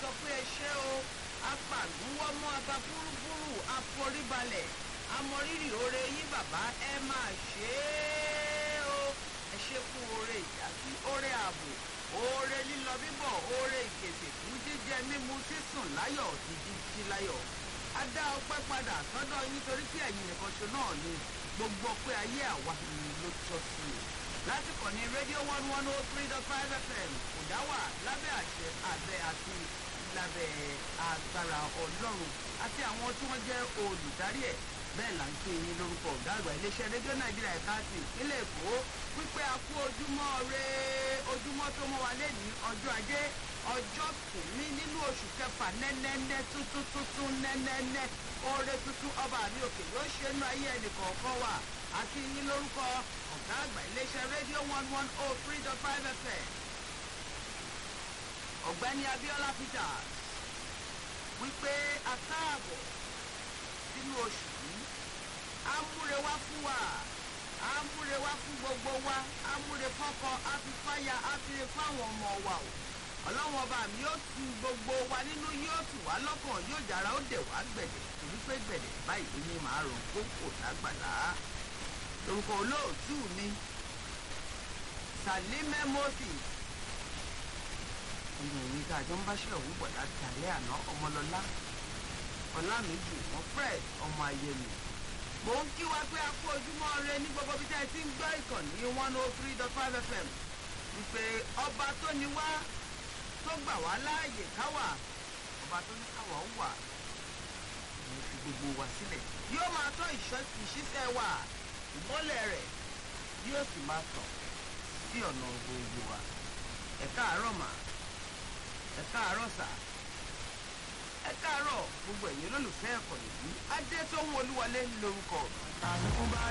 sọ pé ẹ ṣé o apàgúnwọ́mọ́ aba búrúbúrú àforíbalẹ̀ amọrírì oore yín bàbá ẹ máa ṣe é o ẹ ṣe fún oore ìdásí oore ààbò oore lílọ bíbọ̀ oore ìpèsè fún jíjẹ mímu sísùn láyọ̀ ti jíjí láyọ̀ a dá ọpẹ́ padà sọ́dọ̀ yín torí pé ẹ̀yin nìkan ṣo náà ni gbogbo ọpẹ́ ayé àwa ni ló tọ́ sí i láti kàn ní rédíò one one oh three dot five fm kò dá wà lábẹ́ àṣẹ àbẹ àti lábẹ́ agbára ọlọ́run àti àwọn tí wọ́n jẹ́ olùdarí ẹ̀ bẹ́ẹ̀ là ń pè yín lórúkọ ọ̀gá àgbà iléeṣẹ́ rédíò nàìjíríà ẹ̀ka ti ìpínlẹ̀ èkó pípẹ́ a kú ojúmọ́ re ojúmọ́ tó mọ́ wa lẹ́ni ọjọ́ ajé ọjọ́ kìíní nínú oṣù kẹfà nẹ́nẹ́nẹ́ tuntun tuntun nẹ́nẹ́nẹ́ oore tuntun ọba mi òkè yóò ṣe nú ayé ẹnìkọ̀ọ̀kan wa àti yín lórúkọ ọ̀gá àgbà iléeṣẹ́ rédíò one one oh three dot five fm ọ̀gbẹ́ni abiola peters wípé a káàbọ̀ sínú oṣù yìí amúre wá fún wa amúre wá fún gbogbo wa amúre fọ́kọ afifáya afire fáwọn ọmọ wa o ọlọ́run ọba mi yóò tu gbogbo wa nínú yóò tù wá lọ́kàn yóò jára ó dẹ̀ wá gbẹ̀dẹ̀ torí pé gbẹ̀dẹ̀ báyìí ní màá rò kókò lágbàlá lórúkọ olóòtú mi salime moses ọmọ òní tá a jọ ń bá ṣe òwú bọ̀ láti alẹ́ àná ọmọlọ́lá ọlámìjù wọn fred ọmọ ayẹlẹ mò ń kí wa pé a kú ojúmọ́ rẹ ní gbogbo bí tẹ́ ẹ ti ń gbọ́ ìkànnì one oh three dot five fm wípé ọba tó ní wá tó gbà wá láàyè káwà ọba tó ní káwà ó wà ní fi gbogbo wa sílẹ̀ yóò máa tọ́ ìṣiṣẹ́ wa ìmọ́lẹ̀ rẹ̀ yóò sì máa tàn sí ọ̀nà gbogbo wa ẹ káàárọ̀ mà ẹ káàárọ̀ sà ẹ káàárọ̀ gbogbo ẹ̀yin olólùfẹ́ ẹ̀kọ́ nìyí adé tó ń wọlúwọlé lórúkọ mi. àrùn bá